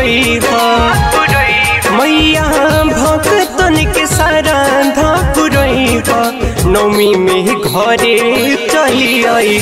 पुरई मैया भक्तन के सारा धा पुरई नौमी में घरे चली आई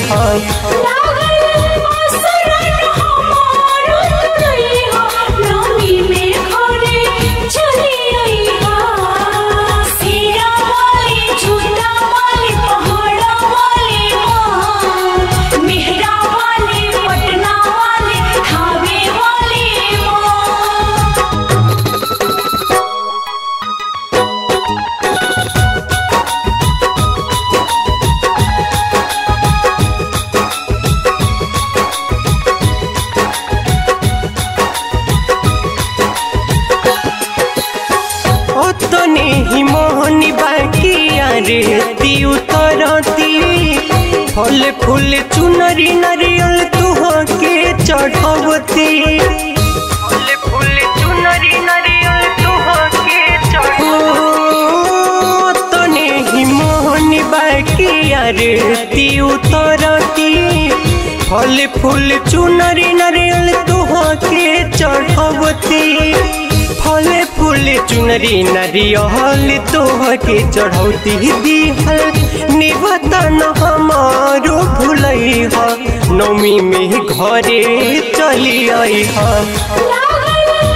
तने ही मोहनी बाकी रे ती उतरती फल फूल चुनरी नरियल तुह के चढ़वती फल फूल चुनरी नरियल तुह के तने ही मोहनी बाकी रे ती उतरती फल फूल चुनरी नरियल तुह के चढ़वती फले फूले चुनरी नरियल तोह के चढ़ौती दिहल निवतन हमारो भूलई ह नौमी में घरे चली आई ह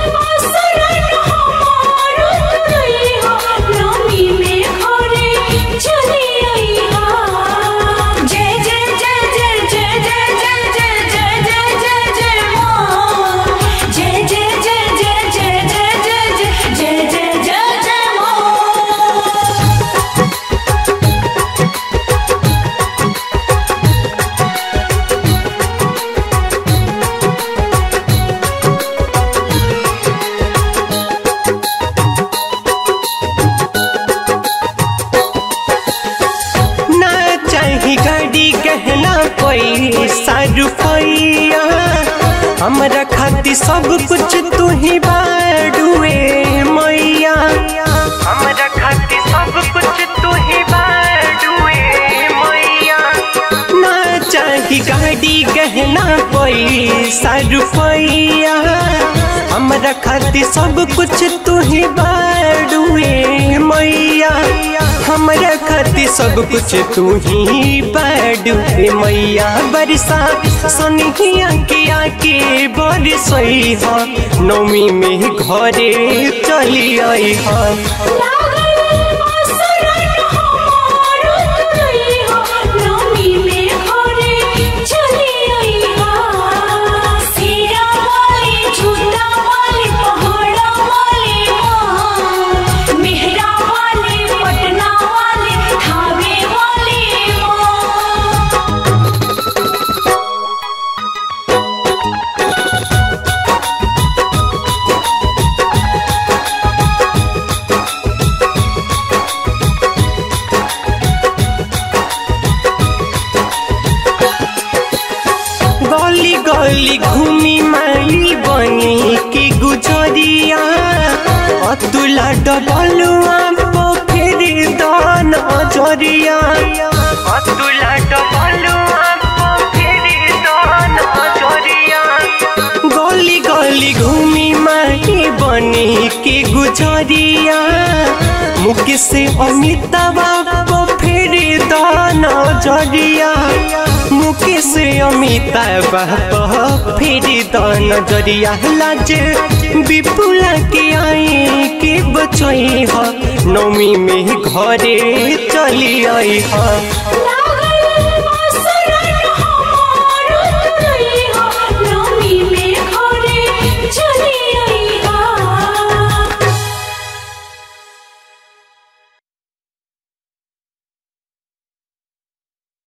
चाही गाड़ी गहना कोई रुपया हमरा खातिर सब कुछ तू ही बाडुए मैया हमरा खातिर सब कुछ तू ही बाडुए मैया ना चाही गाड़ी गहना कोई रुपया हमरा खातिर सब कुछ तू ही बाडुए मैया हमरा खातिर सब कुछ तू ही बाडू मैया बरसा सनिया के आके बरसई ह नौमी में घरे चली आई ह गली गली घूमी माई बनी की गुजरिया अतुला डबलुआ पोखर दान अजरिया अतुला डबलुआ पोखर दान अजरिया गली गली घूमी माई बनी की गुजरिया मुख से अमिताबा पोखर दान अजरिया मुकेश अमिताभ फिर तो नजरिया लाज विपुला के आई के बचई ह नौमी में घरे चली आई ह